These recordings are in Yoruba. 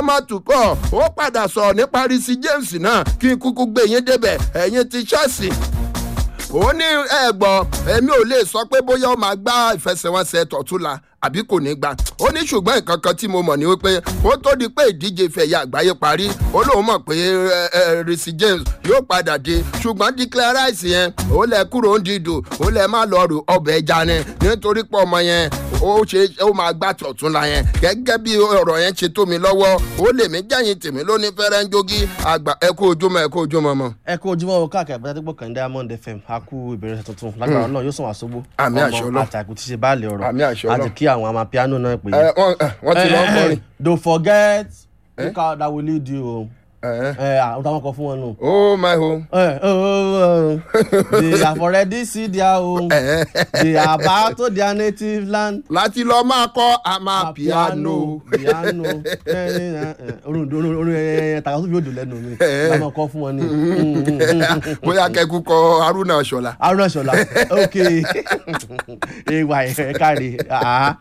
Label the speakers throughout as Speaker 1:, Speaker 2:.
Speaker 1: thomas tuchel ó padà sọ̀rọ̀ nípa risi james náà kí n kúkú gbé yín débẹ̀ ẹ̀yin ti chelsea ó ní ẹ̀gbọ́n èmi ò lè sọ pé bóyá ó máa gbá ìfẹsẹ̀wọnsẹ̀ tọ̀túnla àbí kò ní gbà ó ní ṣùgbọ́n nǹkan kan tí mo mọ̀ ní wípé ó tó di pé ìdíje fẹ̀yà àgbáyé parí ó lóun mọ̀ pé risi james yóò padà dé ṣùgbọ́n declare rice yẹn ó lẹ kúrò ń dìdò ó lẹ má lọ rò ọbẹ̀ ẹja ni nítorí pé ọmọ yẹn ó ṣe ó máa gbà tọ̀túnla yẹn gẹ́gẹ́ bí ọ̀rọ̀ yẹn ṣe tó mi lọ́wọ́ ó lè mí jẹ́yìn tèmi lóní fẹ́rẹ́ ń jogi àgbà ẹ kú ojúmọ́ ẹ kú ojúmọ́ mọ́.
Speaker 2: ẹ kú ojúmọ́ o káàkiri àbúrò àtẹ́gbọ́ kan diamond fm a kú ìbẹ̀rẹ̀ tuntun lágbára náà yóò sàn wá sógbó
Speaker 1: Àmì àṣẹ Ọlọ́run.
Speaker 2: àtàkùn ti ṣe báàlì ọ̀rọ̀
Speaker 1: Àmì àṣẹ Ọlọ́run.
Speaker 2: àti kí àwọn amapiano náà pè
Speaker 1: ẹ wọ́n ẹ, wọ́n ti lọ́ọ́ kọrin.
Speaker 2: don't forget look how that will lead you o
Speaker 1: ẹ
Speaker 2: ẹ àwọn táwọn kọ fún wọn nù.
Speaker 1: oh my home.
Speaker 2: Eh, oh, oh, oh. they have already see their home they are back to their native land.
Speaker 1: láti lọ máa kọ́ amapiano.
Speaker 2: piano orin orin orin ẹ tàkà tó fi òdò lẹ́nu mi láwọn kọ fún wọn ni.
Speaker 1: bóyá kẹ́kù kọ haruna ṣọlá.
Speaker 2: aruna ṣọlá ok ewa ẹ káre ah.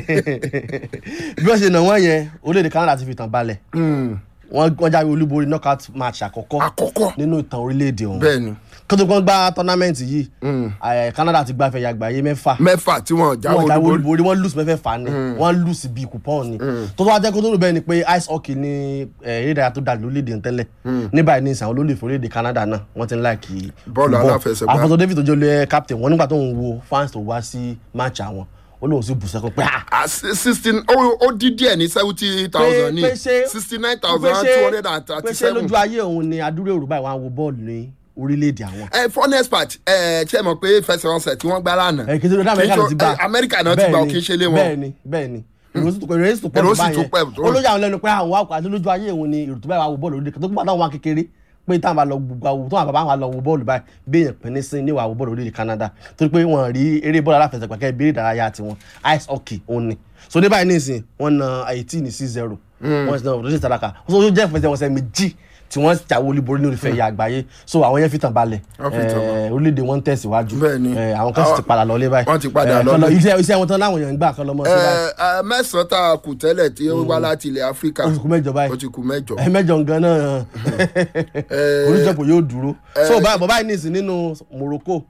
Speaker 2: bí wọ́n ṣe nà wọ́n yẹn orílẹ̀-èdè canada ti fi tàn balẹ̀ wọ́n wọ́n jáwé olúborí knockout match àkọ́kọ́
Speaker 1: àkọ́kọ́
Speaker 2: nínú ìtàn orílẹ̀-èdè ọ̀hún
Speaker 1: bẹ́ẹ̀ ni
Speaker 2: kótó kan gba tournament yìí eh, canada ti gbafẹ̀ yàgbáyé mẹ́fà
Speaker 1: mẹ́fà tí wọ́n jáwé
Speaker 2: wọ́n jáwé
Speaker 1: olúborí.
Speaker 2: olúborí wọ́n lose mẹ́fẹ̀ẹ̀fà ni wọ́n lose bíi coupon ni tó tó wá jẹ́ kó tó rò bẹ́ẹ̀ ni pé ice hockey ni eh, eré ìdárayá tó dà lórílẹ̀‐èdè ń tẹ́lẹ̀ ní báyìí ní ìsàn olólùfẹ́ orílẹ̀‐èdè canada náà wọ́n ti ń láìkì
Speaker 1: Bọ́ọ̀lù aláfẹsẹ̀gbá.
Speaker 2: àfọ̀tò david tó jẹ́ olóyè captain wọn nígbà tó ń wo fans tó wá sí match àwọn ó lóun sì bù sẹ́kọ̀ pé ah
Speaker 1: Ah, si- sixteen ó ó dín díẹ̀ ní seventy thousand ní sixty nine thousand two hundred and thirty
Speaker 2: pé ṣé
Speaker 1: seven.
Speaker 2: lójú ayé òun ni adúrò yorùbá ìwà wo bọ́ọ̀lù ní orílẹ̀-èdè àwọn.
Speaker 1: ẹ for next part ẹ ṣe mọ̀ pé fẹsẹ̀wọnsẹ̀ tí wọ́n gbá lánàá.
Speaker 2: ẹ kí n tó dá amẹ́ríkà ló ti gbà
Speaker 1: Kì í ṣe- amẹ́ríkà náà ti gbà ó kì í ṣe lé wọn.
Speaker 2: bẹ́ẹ̀ni bẹ́ẹ̀ni ìròyìn tó ìròyìn tó pọ̀
Speaker 1: Èrò
Speaker 2: tó
Speaker 1: sì tún pẹ̀
Speaker 2: báyẹn
Speaker 1: tó.
Speaker 2: olóyè àwọn lẹ́nu pé àwọn àwọn àti lójú ayé òun ni èrò tó báyìí wà wo bọ́ọ̀lù orílẹ̀-èdè tó gbà táwọn wà kékeré pé táwọn bá lọ gbogbo àwọn tó wà bàbá wọn lọ wo bọ́ọ̀lù báyìí bí èèyàn pín ní sí ní wà wo bọ́ọ̀lù orílẹ̀-èdè Canada torí pé wọ́n rí eré bọ́ọ̀lù aláfẹsẹ̀gbá kẹ́ bí eré ìdárayá tiwọn ice hockey òun ni so ní báyìí nísìn wọ́n na eighteen ní six zero wọ́n ti na ọ̀dọ́ sí taraka so ó jẹ́ ìfẹsẹ̀wọnsẹ̀ méjì tí wọ́n jáwé olúborí ní orífẹ́ ìyá àgbáyé so àwọn yẹn fi tàn balẹ̀
Speaker 1: Wọ́n fi tàn
Speaker 2: Eh, orílẹ̀-èdè wọn ń tẹ̀síwájú
Speaker 1: Bẹ́ẹ̀ni.
Speaker 2: Eh, àwọn kan sì ti padà lọlé báyìí
Speaker 1: Wọ́n ti padà
Speaker 2: Eh,
Speaker 1: lọlé.
Speaker 2: kán lọ- iṣẹ́ iṣẹ́ wọn tán láwọn èèyàn ń gbà kan lọ́mọ sí báyìí
Speaker 1: ẹ ẹ mẹ́sàn-án tá a kù tẹ́lẹ̀ tí ó wá láti ilẹ̀ áfíríkà
Speaker 2: oṣù kú mẹ́jọ báyìí
Speaker 1: ó ti kù mẹ́jọ.
Speaker 2: ẹ mẹ́jọ gan náà oníjọpọ̀ yóò dúró so báyìí bàbá yìí nìsín nínú Morocco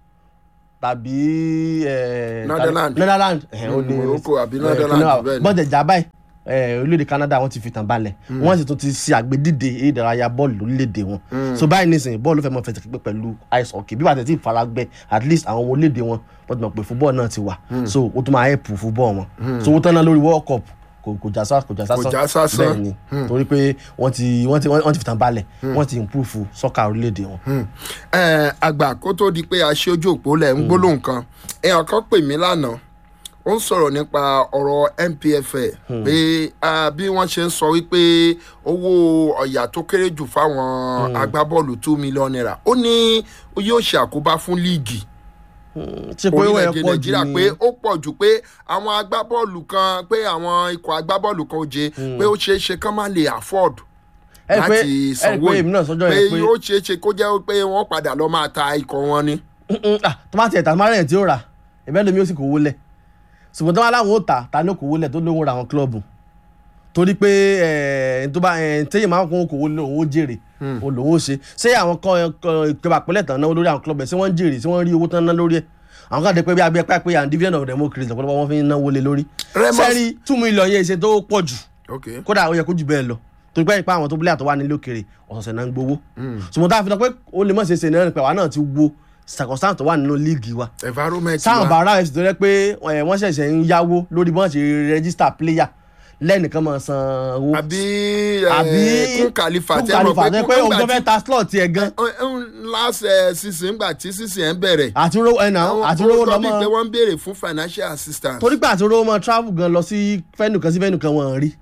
Speaker 2: tàbí eh,
Speaker 1: Netherlands.
Speaker 2: Netherlands eh, ó ní-
Speaker 1: Morocco àbí
Speaker 2: eh,
Speaker 1: Netherlands,
Speaker 2: kíní wa-
Speaker 1: bẹ́ẹ̀ ni.
Speaker 2: bọ́n jẹ̀jà báyìí eh, orílẹ̀-èdè Canada wọ́n ti fi tàn balẹ̀ wọ́n sì tún ti ṣe àgbédìde eré ìdárayá bọ́ọ̀lù lórílẹ̀-èdè wọn so báyìí nìsín bọ́ọ̀lù fẹ́ mọ fẹsẹ̀ pípẹ́ pẹ̀lú ice hockey bí wàá tẹ̀ tí ìfaragbẹ́ at least àwọn ọmọ orílẹ̀-èdè wọn wọ́n ti mọ̀ pé football náà ti wà so ó tún máa help football wọn so owó tán náà lórí world cup kò kò já sá kò já sásán
Speaker 1: Kò já sásán.
Speaker 2: bẹ́ẹ̀ ni torí pé wọ́n ti wọ́n ti wọ́n ti fi tàn balẹ̀ wọ́n ti improve sọ́kà orílẹ̀-èdè wọn.
Speaker 1: ẹ àgbà kó tó di pé a ṣe ojú òpó lẹ̀ ń gbólóhùn kan èèyàn kan pè mí lánàá ó ń sọ̀rọ̀ nípa ọ̀rọ̀ NPFL pé ah, bí wọ́n ṣe ń sọ wípé owó ọ̀yà tó kéré jù fáwọn agbábọ́ọ̀lù two million naira ó ní yóò ṣe àkóbá fún líìgì
Speaker 2: ṣe pé wọ́n
Speaker 1: orílẹ̀-èdè
Speaker 2: yẹ pọ̀ jù
Speaker 1: nàìjíríà
Speaker 2: ní
Speaker 1: pé ó pọ̀ jù pé àwọn agbábọ́ọ̀lù kan pé àwọn ikọ̀ agbábọ́ọ̀lù kan ó jẹ pé ó ṣeé ṣe kán má lè afford
Speaker 2: ẹ pé
Speaker 1: láti
Speaker 2: ẹ
Speaker 1: sanwó
Speaker 2: pé èmi náà sọ́jọ́
Speaker 1: pé
Speaker 2: yẹn pé
Speaker 1: yóò ṣeé ṣe kó jẹ́ pé wọ́n padà lọ máa ta ikọ̀ wọn ni.
Speaker 2: ah tó bá tiẹ̀ tà tó máa rẹ̀ tí ó rà ẹ̀bẹ́ lomi ó sì kówó lẹ̀ ṣùgbọ́n tó bá láwọn ó tà ta ní kówó lẹ̀ tó lóun ra àwọn kílọ̀bù torí pé ẹ̀ tó bá ẹ̀ téyìn máa ń kó kówó lẹ̀ òun ó jèrè òun lòun ó ṣe ṣé àwọn kan ìjọba àpẹẹlẹ tán náwó lórí àwọn kílọ̀bù ẹ̀ ṣé wọ́n ń jèrè ṣé wọ́n rí owó tán ná lórí ẹ̀ àwọn kan dé pé bí abẹ́ pẹ́ pé and dividend of democracy lọ́pọ̀lọpọ̀ wọ́n fi ń náwó lé lórí
Speaker 1: Ramos-
Speaker 2: sẹ́rí two million yẹn ṣe tó pọ̀ jù
Speaker 1: ok
Speaker 2: kódà ó yẹ kó jù bẹ́ẹ̀ lọ torí pé ipa àwọn tó bílẹ̀ àtọ́ wà nílé òkèrè ọ̀sọ̀ọ̀sẹ̀ náà ń gbowó ṣùgbọ́n tá a fi sọ pé ó lè mọ̀ ṣe ṣe náà pé àwa náà ti wo circumstance tó wà nínú líìgì wa
Speaker 1: environment
Speaker 2: sáwọn
Speaker 1: wa
Speaker 2: bàárà ẹ̀sìn tó rẹ pé ẹ̀, wọ́n ṣẹ̀ṣẹ̀ ń yáwó lórí bọ́n ṣe register player lẹ́nìkan máa san owó
Speaker 1: àbí
Speaker 2: àbí
Speaker 1: kún kàlífà
Speaker 2: kún
Speaker 1: tẹ́ mọ̀
Speaker 2: kàlífà tẹ́ pé òun
Speaker 1: nígbà
Speaker 2: tó fẹ́ ta slot tiẹ̀ gan
Speaker 1: tí- ẹ- ẹ- last eh, season gbà tí season ẹ̀ ń bẹ̀rẹ̀
Speaker 2: àti rówó ẹ̀nà àti rówó
Speaker 1: ó sọ bíi pé
Speaker 2: lọ́mọ
Speaker 1: wọ́n ń béèrè fún financial assistance.
Speaker 2: torí pé àti rówó mọ travel gan lọ sí fẹ́nù kan sí fẹ́nù kan wọ́n rí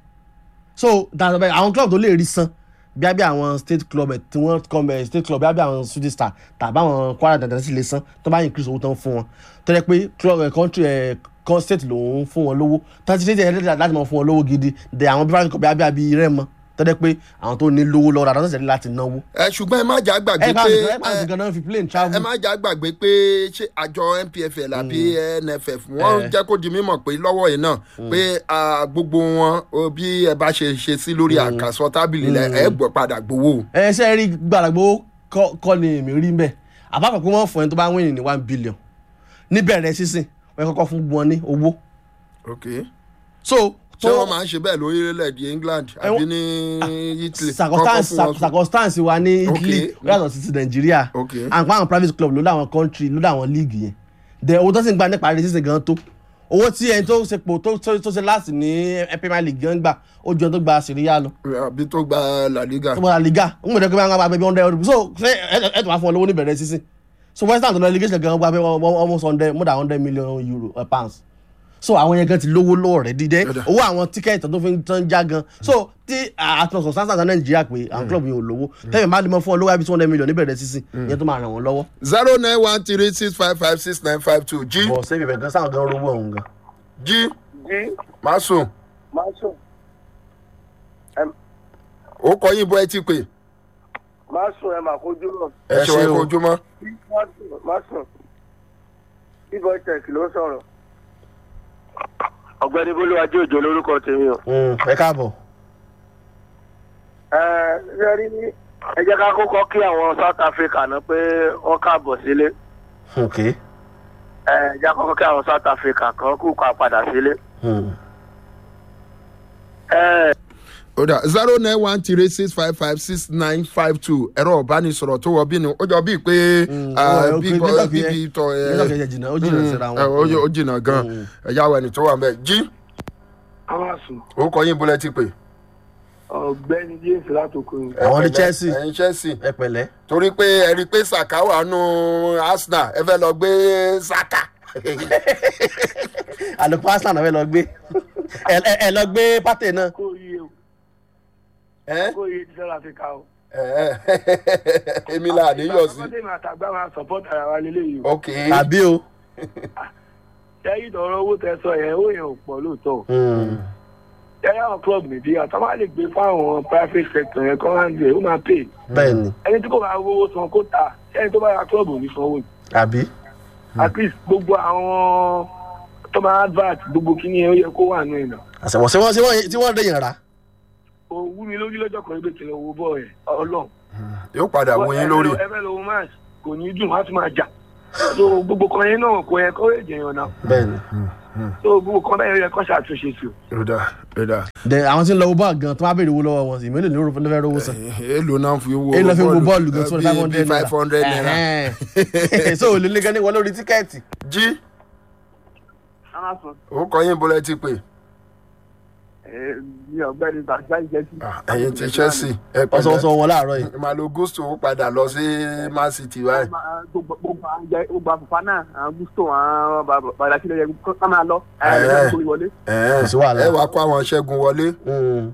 Speaker 2: so that's why àwọn club tó lè rí san bí abẹ́ àwọn state club ẹ̀ tí wọ́n kọ́ ẹ̀ state club bí abẹ́ àwọn shooting star tàbí àwọn kwara dandan sì lè san tó bá increase owó tán fún wọn tó yẹ pé club ẹ̀ country ẹ̀ kan state lòun fún wọn lówó tó ti ṣe é láti máa fún wọn lówó gidi dẹ̀ àwọn private club bí abẹ́ àbí rẹ́mọ tọ́jú pé àwọn tó ní lówó lọ́wọ́ dáadáa ṣẹ̀ṣẹ̀ láti náwó.
Speaker 1: ẹ ṣùgbọ́n ẹ má jà gbàgbé
Speaker 2: ẹ bá
Speaker 1: pé
Speaker 2: mi ẹ bá mi gan-an fi plane travel.
Speaker 1: ẹ má jà gbàgbé pé ṣé àjọ npfl àbí nff wọ́n jẹ́ kó di mímọ̀ pé lọ́wọ́ yìí náà pé ah, gbogbo wọn o, bí ẹ bá ṣe ṣe sí lórí àkàsọ tábìlì lẹ ẹ gbọ́ padà gbowó.
Speaker 2: ẹ ṣe rí gbàdàgbò kọ́ ni èmi rí mbẹ́ àbáfẹ́ pé wọ́n fún ẹni tó bá wíìnì ní one billion níbẹ̀rẹ̀ sísìn wọ́n yẹ kọ́kọ́ fún wọn ní owó.
Speaker 1: ok
Speaker 2: so
Speaker 1: ṣé wọ́n máa ń ṣe bẹ́ẹ̀ lórílẹ̀‐èdè england àbí ní italy
Speaker 2: circumstance
Speaker 1: Kọ́kọ́ fún wọn-
Speaker 2: circumstance wa ní italy
Speaker 1: Okay.
Speaker 2: ó yàtọ̀ sí ti nàìjíríà
Speaker 1: Ok.
Speaker 2: àpá àwọn private club ló láwọn country ló láwọn league yẹn then owó tó sì ń gba nípa rẹ̀ sísìn gan tó owó tí ẹni tó ṣe pò tó tó tó ṣe láti ní premier league gan gbà ó ju ẹni tó gba syria lọ
Speaker 1: àbí tó gba la liga.
Speaker 2: tó gba liga ń gbọdọ̀ pé wọ́n gba bẹ́ẹ̀ bí hundred euro so ṣé ẹ ẹ tó máa fún ọ lówó níbẹ̀rẹ̀ sísìn so western tó lọ relegation gan gba bẹ́ẹ̀ almost hundred more than hundred million euro uh, pounds so àwọn yẹn gan ti lówó lọ́wọ́ rẹ̀ dídẹ́
Speaker 1: Yọ̀dà.
Speaker 2: owó àwọn tíkẹ́ẹ̀tì tó fi ń tán já gan so tí àtúnṣe sáńsà nàìjíríà pé àwọn club yẹn ò lówó tẹ́lẹ̀ máa lè mọ fún ọ lówó àbí two hundred million níbẹ̀rẹ̀ sísìn ìyẹn tó máa ràn wọ́n lọ́wọ́.
Speaker 1: zero nine one three six five five six nine five two jí
Speaker 2: bọ̀ sẹ́yìn bẹ̀rẹ̀ gan sáwọn gan rówó ọ̀hún gan.
Speaker 1: jí
Speaker 3: jí
Speaker 1: má sùn
Speaker 3: máa sùn
Speaker 1: ó kọ yín bọ́ ẹ ti pè
Speaker 3: máa sùn ẹ máa kojú rọ
Speaker 1: ẹ
Speaker 2: Ẹ
Speaker 1: ṣe
Speaker 2: ṣé
Speaker 1: wọn
Speaker 2: o.
Speaker 1: kojúmọ́.
Speaker 3: máa sùn máa sùn bíbọ tech ló ń sọ̀rọ̀. ọ̀gbẹ́ni bolúwájú òjò lórúkọ tèmi o.
Speaker 2: ẹ káàbọ̀.
Speaker 3: ẹ ṣe rí ní ẹ jẹ́ ká kọ́kọ́ kí àwọn south africa náà pé wọ́n káàbọ̀ sílé
Speaker 2: ok.
Speaker 3: ẹ jẹ́ ká kọ́kọ́ kí àwọn south africa kan kú ká padà sílé. ẹ
Speaker 1: ó dà zero nine one three six five five six nine five two ẹ̀rọ ìbánisọ̀rọ̀ tó wọ bí ni ó jọ bíi pé ah,
Speaker 2: ó- ó-
Speaker 1: bí
Speaker 2: ó-
Speaker 1: kò-
Speaker 2: network
Speaker 1: bí
Speaker 2: yẹn-
Speaker 1: bí tọ ẹ
Speaker 2: network yẹn jìnnà, ó jìnnà síra wọn.
Speaker 1: ẹ, ó jì- ó jìnnà gan ẹ̀yà wẹ̀ ni tó wà mẹ́ jí
Speaker 3: àwọn sùn
Speaker 1: ó kọ yín bọ́lẹ̀ ti pè.
Speaker 3: ọ̀gbẹ́ni james látòkò yìí.
Speaker 2: Àwọn ní
Speaker 1: Ẹ pẹ̀lẹ́,
Speaker 2: Chelsea.
Speaker 1: ẹ̀yin chelsea
Speaker 2: ẹ pẹ̀lẹ́.
Speaker 1: torí pé ẹ rí i pé saka wà nù arsenal ẹ fẹ́ lọ gbé saka.
Speaker 2: àlùkò arsenal náà fẹ́ lọ gbé ẹ ẹ- ẹ lọ gbé pátẹ náà.
Speaker 3: kó yé o
Speaker 1: Ẹ́,
Speaker 3: kó yé ti south africa o.
Speaker 1: ẹ́, èmi là níyọ̀ sí.
Speaker 3: àgbàdo àtàgbà máa support ara wa lélẹ́yìí o.
Speaker 1: ok
Speaker 2: tàbí o.
Speaker 3: ṣẹ́yìn tọrọ owó tẹ sọ yẹn ó yẹn ò pọ̀ lóòótọ́ ṣẹ́yìn àwọn club nìdí àtọ́ máa lè gbé fáwọn private sector yẹn kọ́ máa ń gbé ó máa pè
Speaker 2: bẹ́ẹ̀ ni
Speaker 3: ẹni tí kò bá rówó san kó ta ṣẹ́yìn tó bá ra club ò ní sanwó
Speaker 2: àbí.
Speaker 3: at least gbogbo àwọn tó máa advert gbogbo kíní yẹn ó yẹ kó wà nù ìnà
Speaker 2: àṣẹwọ̀n ṣé wọ́n ṣé wọ́n tí wọ́n dẹ̀yìn rà.
Speaker 3: òwú mi lójú lọ́jọ́ kan ibi kìlọ̀ owó bọ̀ ẹ̀ ọlọ́run
Speaker 1: yóò padà wo yín lórí.
Speaker 3: ẹ fẹ́ lọ wo match kò ní dùn wá tún máa jà so gbogbo kan yẹn náà kò yẹ kó èjì yàn náà
Speaker 2: bẹ́ẹ̀ ni.
Speaker 3: so gbogbo kan bẹ́ẹ̀ yẹ kó ṣàtúnṣe sí o.
Speaker 1: rúdà rúdà
Speaker 2: dẹ àwọn tí ń lọ wo bọ́ọ̀lù gan tó máa béèrè owó lọ́wọ́ wọn sí mélòó ní orúkọ ló fẹ́ rówó san.
Speaker 1: èlò náà fi wo
Speaker 2: èyí lọ fi wo bọ́ọ̀lù gan tó
Speaker 1: bí-
Speaker 2: five
Speaker 1: bí
Speaker 2: hundred
Speaker 1: five hundred naira.
Speaker 2: naira. so olè lé gan ní wọlé orí tíkẹ́ẹ̀tì.
Speaker 1: jí ó kọ yín bọ́lẹ̀ ti pè.
Speaker 3: ní ọ̀gbẹ́ni bàjá ìjẹsí.
Speaker 1: Ah, ẹ̀yin ti chelsea ẹ
Speaker 2: ọ̀sọ̀ọ̀sọ̀
Speaker 1: pẹ̀lẹ́
Speaker 2: wọn láàárọ̀ yìí.
Speaker 1: malo gusto ó padà lọ sí man city báyìí.
Speaker 3: gbogbo àfùfá náà àwọn gusto àwọn bàbá sílẹ̀ yẹ ká máa lọ.
Speaker 1: Ẹ̀.
Speaker 3: kó wọlé.
Speaker 1: Ẹ̀ẹ́,
Speaker 2: Kò sí wàhálà.
Speaker 1: ẹ wàá kó àwọn ṣẹ́gun wọlé.
Speaker 2: Mm.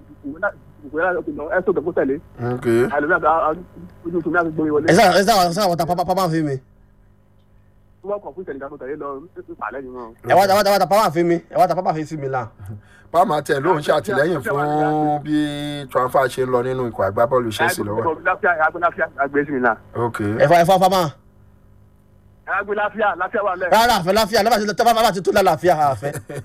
Speaker 3: ẹ tó gbẹ̀kú tẹ̀lé.
Speaker 1: ok
Speaker 3: àlùmí ojú tòmí àti gbórí wọlé.
Speaker 2: ẹ sáà ẹ sáà sáà wọ́n ta pápá pápá fi mi.
Speaker 3: wọ́n kọ̀ fún ìtẹ̀lé tẹ̀lé lọ ìpàlẹ́ yìí wọn.
Speaker 2: ẹ wá ta wá ta wá ta pápá fi mi ẹ wá ta pápá fi sí mi là.
Speaker 1: pàmò tẹ ló ń ṣàtìlẹ́yìn fún bí transfer ṣe ń lọ nínú ikọ̀ agbábọ́ọ̀lù chelsea lọ́wọ́.
Speaker 3: láfíà àgbẹ̀ láfíà àgbẹ̀ sí mi náà.
Speaker 1: ok
Speaker 2: ẹ fọ ẹ fọ pápá.
Speaker 3: àgbẹ̀ láfíà láfíà wà lẹ̀.
Speaker 2: rárá àfẹ láfíà lábàá ti tẹ bá ti tó lálàáfíà àfẹ.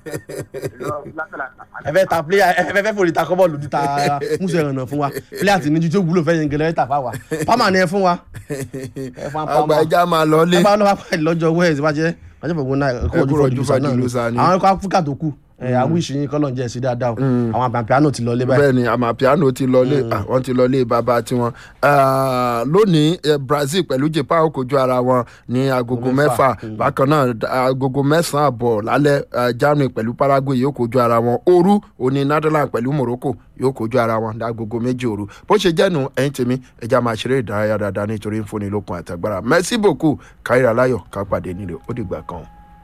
Speaker 2: ẹ fẹ́ ta player ẹ fẹ́ fẹ́ fòrí ta kọ́bọ̀ lòdì ta musu ẹ̀rànà fún wa player ti níjú tó wúlò fẹ́ yẹn gẹlẹ́ tà fà wá pámà ni ẹ fún wa. ẹ fún wa
Speaker 1: àgbà
Speaker 2: pámà.
Speaker 1: ẹja máa lọ lé.
Speaker 2: ẹ bá lọ́wọ́ pàdé lọ́jọ́ wẹ́ẹ̀sì bá jẹ́ bá jẹ́ fògùn náà ẹ̀kọ́ ojú
Speaker 1: kúrò
Speaker 2: fọ́jú
Speaker 1: ojú
Speaker 2: fọ́jú
Speaker 1: fọ́jú
Speaker 2: náà
Speaker 1: lùsà
Speaker 2: ni
Speaker 1: ni.
Speaker 2: àwọn ẹ̀kọ́ áfíríkà tó kù ẹ̀ àwọn ìṣìyìn kọ́lọ̀ ń jẹ́ sí dáadáa o àwọn àpàpàánù ti lọ lé báyìí.
Speaker 1: bẹ́ẹ̀ ni amapiano ti lọlé àwọn ti lọlé bàbá tiwọn Ah, lónìí eh, brazil pẹ̀lú japan ó kojú ara wọn ní agogo
Speaker 2: mẹ́fà.
Speaker 1: mẹ́fà bákan náà d- agogo mẹ́sàn-án àbọ̀ lálẹ́ ah, germany pẹ̀lú paraguay yóò kojú ara wọn òru òní netherlands pẹ̀lú morocco yóò kojú ara wọn ní agogo méjì òru bó ṣe jẹ́nu ẹ̀yìn tèmi ẹja máa ṣeré ìdárayá dáadáa nítorí ń fúnni lókun àtàgbára merci beaucoup káyọ̀ aláyọ̀ ká pàdé nílé ó dìgbà kan.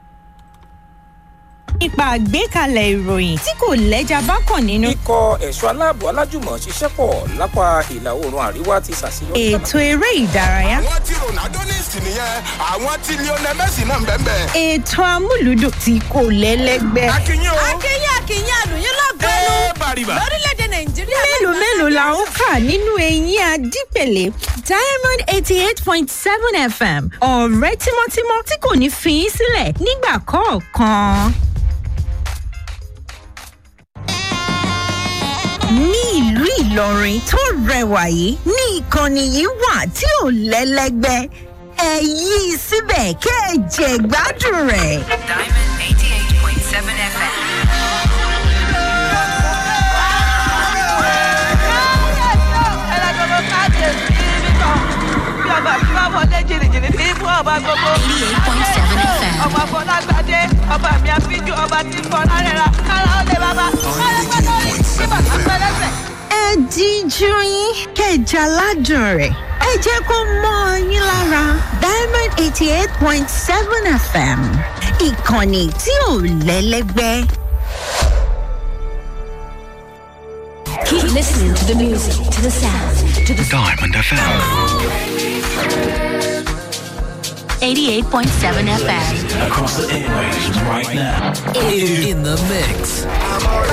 Speaker 4: nípa àgbékalẹ̀ ìròyìn tí kò lẹ́jà bá kàn nínú.
Speaker 5: ikọ̀ ẹ̀ṣọ́ aláàbò alájùmọ̀ ṣiṣẹ́ pọ̀ lápá ìlà oòrùn àríwá ti ṣàṣeyọrí.
Speaker 4: ètò eré ìdárayá.
Speaker 6: àwọn tí ronaldo ní ìsìn nìyẹn àwọn tí lionel messi náà ń bẹ́ẹ̀ bẹ́ẹ̀.
Speaker 4: ètò amúlùdùn tí kò lẹ́lẹ́gbẹ́.
Speaker 6: akínyìn o
Speaker 4: akínyìn akínyìn àlùyìn lọ́gọ́nù
Speaker 6: ẹ bàrìbà.
Speaker 4: lórílẹ̀‐èdè nàìjíríà. mélòó mélòó la ó kà nínú eyín adípèlé diamond eighty eight point seven fm ọ̀rẹ́ tímọ́tímọ́ tí kò ní fi í sílẹ̀ nígbà kọ̀ọ̀kan. ní ìlú ìlọrin tó rẹwà yìí ní ìkànnì yìí wà tí ò lẹ́lẹ́gbẹ́ ẹ yí i síbẹ̀ kẹ́ ẹ jẹ gbádùn rẹ̀.
Speaker 7: Diamond 88.7 FM.
Speaker 8: ọmọ fọlágbádé ọba mi àfijù ọba tí ń fọ lárẹ́ra kára ó lè bàbá kára pátá rí tí bàtà pẹ́lẹ́sẹ̀.
Speaker 4: ẹ díjú yín kẹjà ládùn rẹ̀ ẹ jẹ́ kó mọ́ ọ yín lára diamond eighty eight point seven fm ìkànnì tí ò lẹ́lẹ́gbẹ́.
Speaker 9: Keep listening to the music, to the sound, to the
Speaker 10: Diamond FM.
Speaker 9: 88.7 FM.
Speaker 10: Across the airwaves right now.
Speaker 9: In, in the mix.